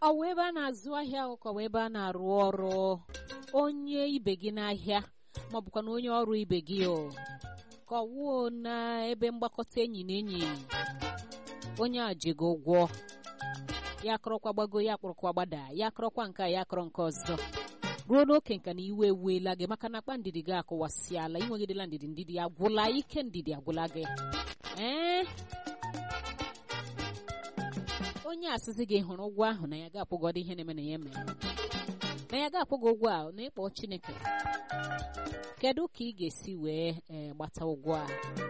ọ wụ ebe a na-azụ ahịa ụkọ wụ ebe a na-arụ ọrụ onye ibe gị n'ahịa ma ọ bụkwa na onye ọrụ ibe gị o ka ọ wụọ na ebe mgbakọta enyi na enyi onye a ji gị ụgwọ ya kọrọkwa gbago ya kpọrọkwa gbada ya kọrọkwa nke a ya kọrọ nke ọzọ ruo n'oke nka na iwe ewuela gị maka na akpa ndidi gị akụwasịala inwegidela ndidi ndidi agwụla ike ndidi agwụla gị ee onye asịsị gị hụrụ ụgwọ ahụ na ya ga-akwụgọdị ihe na-eme na ya mere na ya ga-akwụ gị ụgwọ a na ịkpọ Chineke kedu ka ị ga-esi wee ee gbata ụgwọ a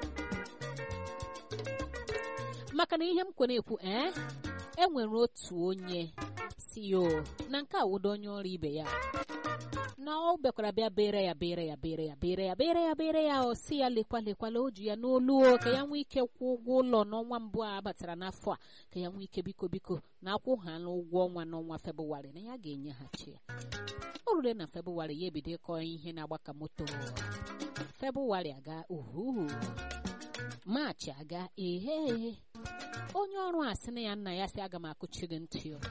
maka na ihe m kwere ekwu ee e nwere otu onye si yo na nke awụdo onye ọrụ ibe ya na ọ bịakwara bịa bere ya bere ya bere ya bere ya bere ya bere ya o si ya lekwa lekwala o ji ya n'olu o ka ya nwee ike kwụọ ụgwọ ụlọ n'ọnwa mbụ a batara n'afọ a ka ya nwee ike biko biko na akwụghala ụgwọ ọnwa n'ọnwa Febụwarị na ya ga-enyeghachi ya o rure na Febụwarị ya ebido ịkọ ihe na-agbaka moto Febụwarị aga uhu Maachị aga ehe onye ọrụ a sị na ya nna ya sị aga m akụchi gị ntị o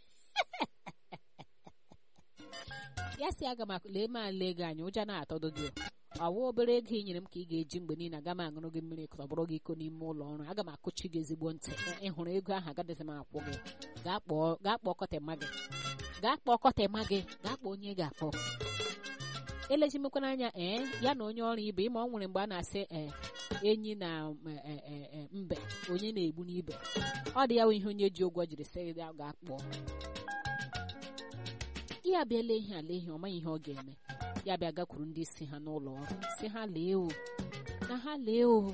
ya sị aga m lee ma lee gị anya ụja na-atọdo gị ọwa obere ego ị nyere m ka ị ga-eji mgbe niile aga m aṅụrụ gị mmiri ka ọ bụrụ gị iko n'ime ụlọ ọrụ aga m akụchi gị ezigbo ntị ị hụrụ ego ahụ agadịghị m akwụ gị gaa kpọọ kọtema gị gaa kpọọ kọtema gị gaa kpọọ onye ga-akpọ elejimekwana anya ee ya na onye ọrụ ibe ịma ọ nwere mgbe a na-asị ee enyi na mbe onye na-egbu n'ibe ọ dị ya bụ ihe onye ji ụgwọ jiri sị ya ga-akpọ ya bịa lee ihe ala ihe ọ maghị ihe ọ ga-eme ya bịa gakwuru ndị isi ha n'ụlọ ọrụ si ha lee o na ha lee o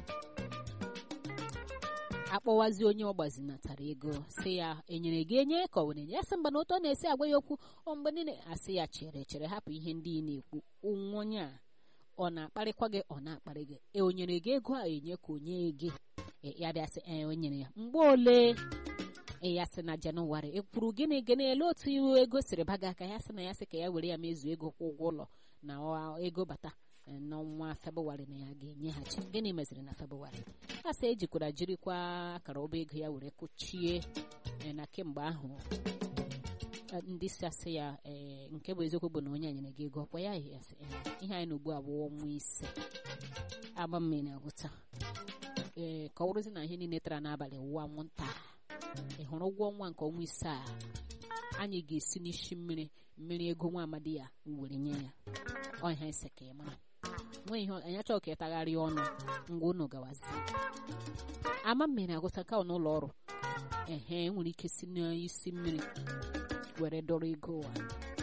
akpọwazi onye ọ gbazinatara ego si ya enyere gị enye ka ọ were enye ya sị mgbe na ụtọ na-esi agwa ya okwu ọ mgbe niile asị ya chere chere hapụ ihe ndị ị na-ekwu onye a ọ na-akparịkwa gị ọ na-akparị gị e o nyere gị ego a enye ka onye gị ya bịa sị ee o nyere ya mgbe ole ya sị na jenụwarị ekwuru gịnị gịnị ele otu iwu ego siri baga aka ya sị na ya sị ka ya were ya mezuo ego kwụ ụgwọ ụlọ na ego bata n'ọnwa febụwarị na ya ga-enyeghachi gịnị meziri na febụwarị a sị ejikwara jirikwa akara ọba ego ya were kụchie na kemgbe ahụ ndị si asị ya ee nke bụ eziokwu bụ na onye a nyere gị ego ọkwa ya ihe anyị na ugbu a bụ ọnwa ise agba mmiri agwụta ee ka ọ bụrụzi na ihe niile tara n'abalị wụwa anwụnta ị hụrụ ụgwọ ọnwa nke ọnwa ise a anyị ga-esi n'isi mmiri mmiri ego nwa amadi ya were nye ya ọha ise ka ị mara nwe ihe anyị achọghị ka ịtagharịa ọnụ ngwa unu gawazi ama mmiri agụta ka n'ụlọ ọrụ ehe nwere ike si n'isi mmiri were dọrọ ego ụwa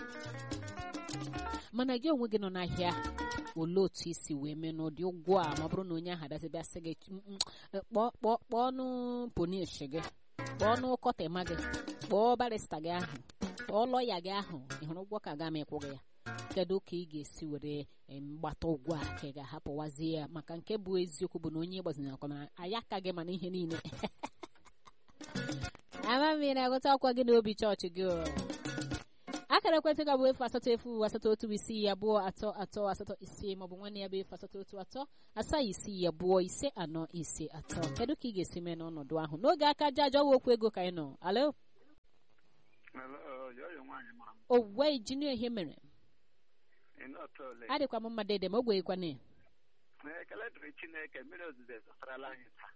mana gị onwe gị nọ n'ahịa olee otu isi wee mee n'ụdị ụgwọ a ma ọ bụrụ na onye ahụ adazibịa sị gị kpọọnụ ponish gị kpọọnụ kọtema gị kpọọ barista gị ahụ kpọọ lọya gị ahụ ị hụrụ ụgwọ ka ga m ịkwụ gị ya kedu ka ị ga-esi were mgbata ụgwọ a ka ị ga-ahapụwazie ya maka nke bụ eziokwu bụ na onye gbazinye akwa anyị aka gị mana ihe niile ama mmiri agụta akwa gị n'obi chọọchị gị akara ekwentị ga bụ efu asatọ efu asatọ otu isii abụọ atọ atọ asatọ isii maọbụ nwanne ya bụ efu asatọ otu atọ asaa isii abụọ ise anọ ise atọ kedu ka ị ga-esi mee n'ọnọdụ ahụ n'oge aka aja aja ọwa okwu ego ka anyị nọ alo owuwe injinia ihe mere adịkwa m mma dede ma o gweghịkwana ekele dịrị chineke mmiri ozuzo ezụtarala anyị taa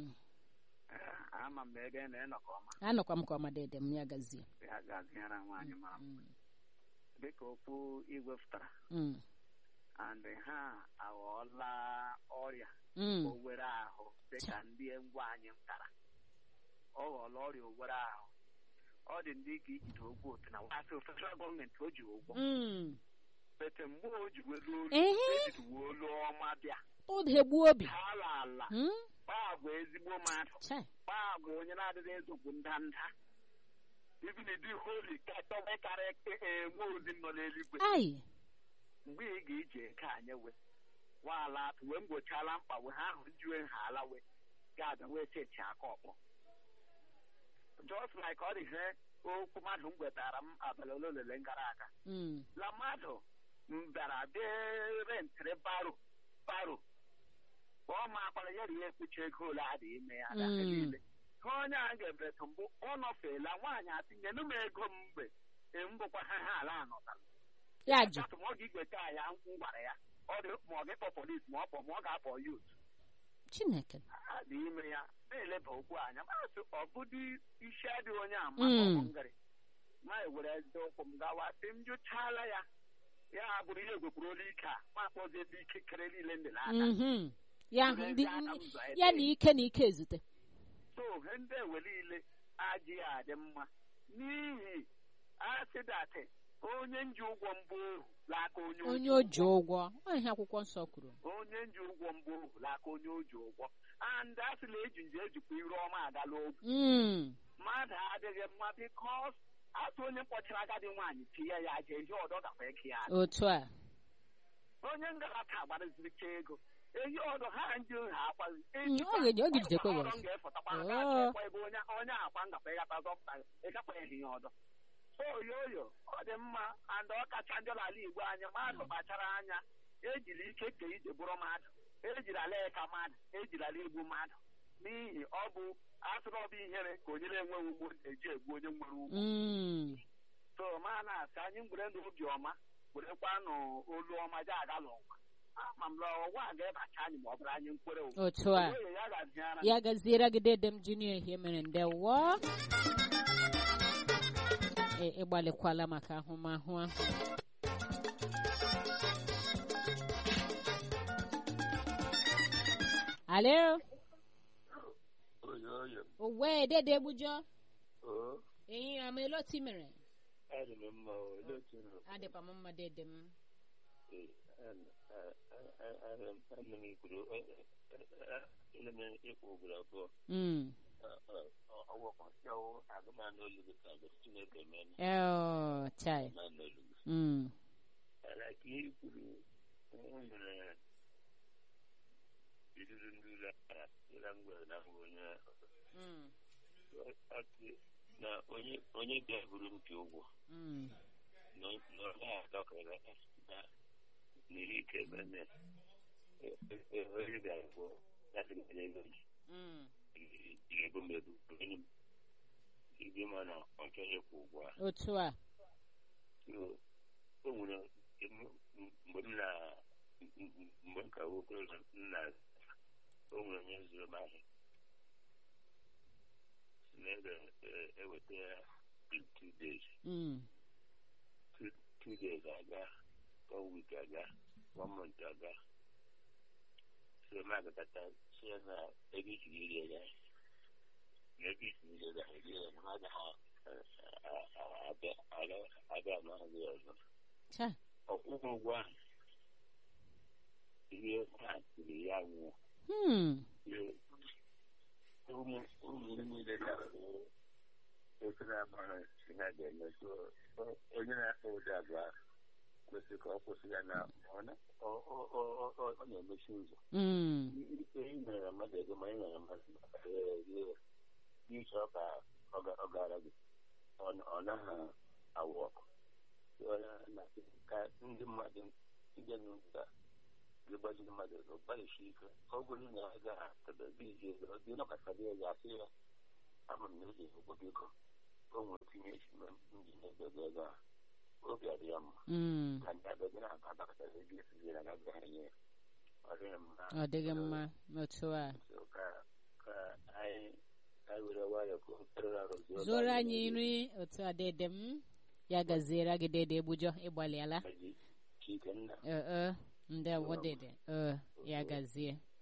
ama m ebe na ịnọkọ ọma anọkwa m ka ọma dede m ya gazie ya gaziere nwaanyị mara mma dịka okwu igwe fụtara and ha aghọọla ọrịa owere ahụ dịka ndị ngwa anyị tara ọ ghọọla ọrịa owere ahụ ọ dị ndị ka ijide ụgwọ otu na wasị federal gọọmenti o ji ụgwọ bete mgbe o ji welu olu ejiri olu ọma bịa odegbuo obi ala ala gbagwa ezigbo mmadụ gbagwa onye na-adịghị ezogbu ndanda even dị holi katọwe karịa nwe ozi nọ n'eluigwe mgbe ị ga-eji eke anyị we waala atụ wee mgbochala mkpa wee ha ahụ njuwe ha ala we ga-abịa wee chechi aka ọkpọ just like ọ dị ihe okwu mmadụ m gwetara m abalị ole olele gara aga la mmadụ bịara bịa rentịrị baro baro ọ ma akwara ya rie ekpuchi ego ole a dị ime ya niile ka onye a ga-ebretụ mbụ ọ nọfeela nwaanyị atinyenu m ego m mgbe mbụkwa ha ha ala anọtala ya jụ atụ ma ọ ga-igweta ya m gwara ya ọ dị ma ọ ga-ekpọ polis ma ọ kpọ ma ọ ga-akpọ yut chineke a dị ime ya na-eleba okwu anya masị ọ bụdị isi adịghị onye ama Mm. ngịrị ma ewere eze ụkwụ m gawa sị m jụchala ya ya bụrụ ihe egwekwuru olu ike a ma akpọzi ebe ike kere niile ndị n'aka Mhm. ya Were ndị ezi aka m zọọ ebe. ya na ike na ike ezute so ihe ndị ewe niile adịghị adị mma n'ihi asịdatị onye nji ụgwọ mbụ ohu n'aka onye o onye ji o ji ụgwọ ọ ihe akwụkwọ nsọ kwuru onye nji ụgwọ mbụ ohu n'aka onye o ji ụgwọ and asịla eji nje ejikwa iru ọma agala okwu Mm. mmadụ adịghị mma bikos atụ onye kpọchara agadi nwaanyị tinye ya aja ehi ọdọ gakwa eke ya otu a onye ngalata agbaraziricha ego ehi ọdọ ha ndị ha akwazi Mm, ọ ga-eji- ọ ga-ejidekwa ya ọzọ. ga-efọtakwa Oh. ga-achọkwa ebe onye onye akwa ngakwa ịgata zọpụta ịgakwa ehi ya ọdọ so oyoyo ọ dị mma and ọ kacha njọ n'ala igbo anya mmadụ kpachara anya ejiri ike ka ije bụrụ mmadụ ejiri ala eka mmadụ ejiri ala igbu mmadụ n'ihi ọ bụ asụrụ ọbụ ihere ka onye na-enweghị ugbo na-eji egbu onye nwere ugbo Mm. so ma na-asị anyị ngwere ndụ obi ọma werekwanụ olu ọma je aga n'ụwa ama m na ụwa a ga-ebacha anyị ma ọ bụrụ anyị nkwere ụwa otu a Oyoyo ya gaziara ya gaziere gị dedem junior ihe mere ndewo e ịgbalịkwala maka ahụmahụ ahụ alo Oyoyo, owe dede egbujọ oo, ehi ama eloti mere adị m mma o, olee otu unu? adịkwa m mma dede m Ee, an- a- a- a- ana m- ana m ikwuru, eh, eh, eh, ana m ịkwụ ugboro abụọ. Mm. Ọ- ọ- ọ- ọ gwakọsịawo agụmanụ olu gị ka bụ Chineke mee Oh, chai agụmanụ olu gị. Mm. Mana ka ihe i kwuru, o nwere iruru ndị ụlọ akara, ịla ngwere na ngwa onye Mm. ọ sị na onye onye bịa buru m ka ụgwọ Mm. na na ọ naghị adọkara na n'iri ike ebe nne onye ga-abụ na-adịghị ego ji Mm. ga-ego m ego onye m igwe ma na ọ chọghị ịkwụ ụgwọ a otu a So, o nwere em- mgbe m na mgbe m ka bụ okorobịa m na o nwere onye zụrụ m ahịa si na ebe eweta ya in two days Mm. two, two days aga one week aga one month aga so m agakọta si ya na ego isiri ire ya na ego isiri ire ya ego ya na ha agaghị abịa abịa n'ahụ ya ọzọ Cha. ọkwụkwọ ụgwọ ahụ ihe ha tiri ya nwụọ Hmm. ụmụ ụmụ niile na-ahụ otu na-agbara si ha ga-eme so onye na-akpọ ụdị agwa kwesịrị ka ọ kwụsị ya na ọ na- ọ- ọ- ọ- ọ- ọ- ọ na-emechi ụzọ Mm. ike ị nyere mmadụ ego ma ị nyere mmadụ ịchọ ka ọ ga- ọ gara gị ọ ọ naghị awụ ọkụ So, ya na- ka ndị mmadụ ndị n'ụzọ gbajiri mmadụ ego gbalịsi ike ọ bụrụ na ọ gaghị akadebe iji ego dị nọkọtara ya ya asị ya ama m na eji ego biko o nwere tinye esi na ndị na-ebe ego ego a obi adị ya mma Mm. ka ndị abịa na-aba abakọtara ego esizi ya na agaghị nye ya ọ dịghị mma ọ dịghị mma otu a So, ka ka anyị anyị were nwayọọ ka o tere arụ zuo zụrụ anyị nri otu a dede m ya gaziere gị dede egbujọ ịgbalịala Chikenna ee ndewo dede ee ya gazie